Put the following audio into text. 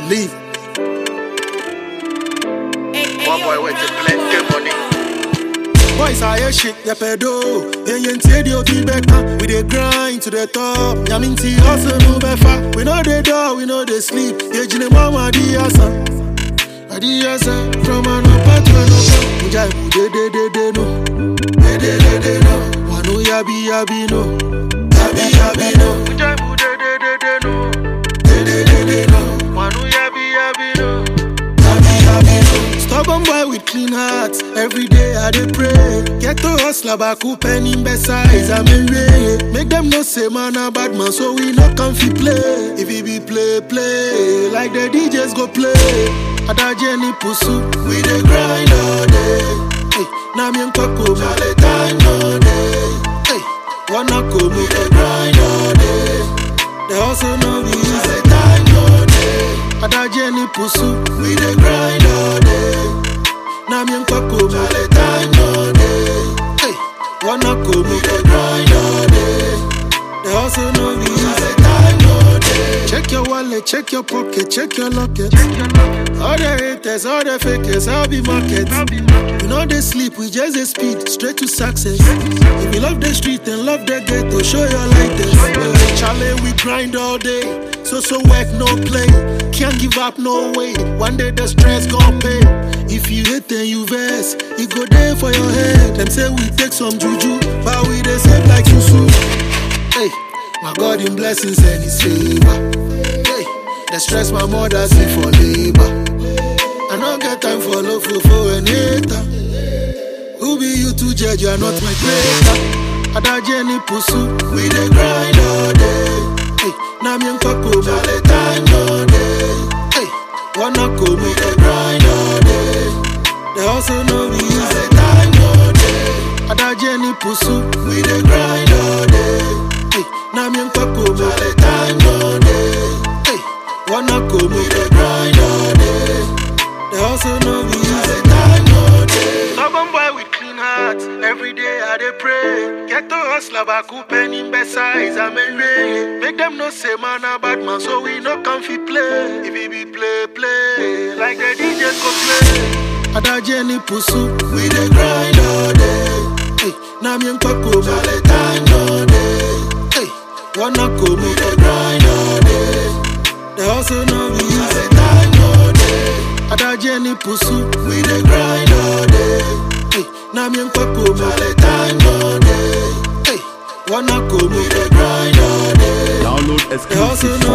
leave. One boy with the plenty money. Boys are your shit, yeah pedo. Yeah, yeah, tie the OT better. We dey grind to the top. Yaminti hustle no befa. We know they do, we know they sleep. Yeah, jine mama di asa. Adi asa. From an upper to an upper. Mujai mu de de de de no. De de de de no. Wanu yabi yabi no. Yabi yabi no. Mujai mu de de de de no. De de de de no. Manu yabi yabi no. Yabi yabi no. Stubborn boy with clean heart. Every day I dey pray. Get to hustle baku penny besides I'm a way. Make them know say man a bad man, so we no come fi play. If it be play play, like the DJs go play. Ada Jenny pusu, we dey grind all day. Hey, na me nkoko male time no day. Hey, wanna come we dey grind all day. They also know we easy time no day. Ada Jenny pusu, we dey grind all day. Na me nkoko male time no day. Hey, wanna come we dey grind all day. They also know we easy time no day. Check your wallet, check your pocket, check your locket. All the haters, all the fakers, I'll be market. We know they sleep, we just they speed straight to success. If you love the street and love the ghetto, show your light this. Charlie, we grind all day, so so work no play. Can't give up no way. One day the stress gon' pay. If you hate then you vex, it go there for your head. Them say we take some juju, but we they save like susu. Hey, my God in blessings and His favor. Hey, the stress my mother see for labor. I don't get time for love for for and hater. Who be you to judge? You are not my creator. Ada Jenny pusu, we dey grind all day. Hey, na me nkoko male time no day. Hey, wanna go me dey grind all day. They also know we easy time no day. Ada Jenny pusu, we dey grind all day. Hey, na me nkoko male time no day. Hey, wanna go me dey grind all day. They also know we easy time no day. Stubborn boy with clean heart. Every day I dey pray. Get to hustle baku penny besides I'm a way. Make them know say man a bad man, so we no come fi play. If it be play play, like the DJs go play. Ada Jenny pusu, we dey grind all day. Hey, na me nkoko male time no day. Hey, wanna go me dey grind all day. They also know we easy time no day. Ada Jenny pusu, we dey grind all day. Hey, na me nkoko male time no day. Hey, wanna go me dey grind all day. Download They also exclusive